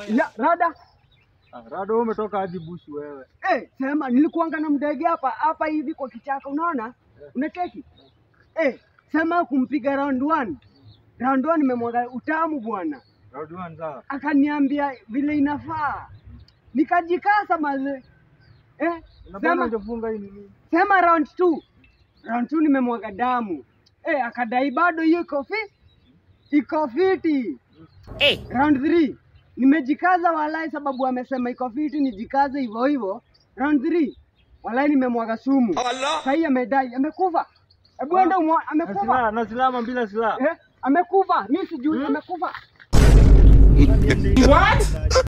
Ya, rada Ah, Rado wewe umetoka hadi bushi wewe. eh, sema nilikuanga na mdege hapa hapa hivi kwa kichaka, unaona unacheki eh, sema kumpiga round one. Round one nimemwaga utamu bwana, Rado anza. akaniambia vile inafaa, nikajikasa maze eh, Na bwana sema, hujafunga hii nini? sema round two. Round two nimemwaga damu eh, akadai bado hiyo iko fi iko fiti Eh. Round 3 nimejikaza walai, sababu amesema iko fiti, nijikaze hivyo hivyo. Round 3 walai, nimemwaga sumu. Sahii amedai amekufa. Hebu enda umwa, Na amekufa silaha, na silaha ama bila silaha? eh, amekufa. Mimi sijui amekufa. What?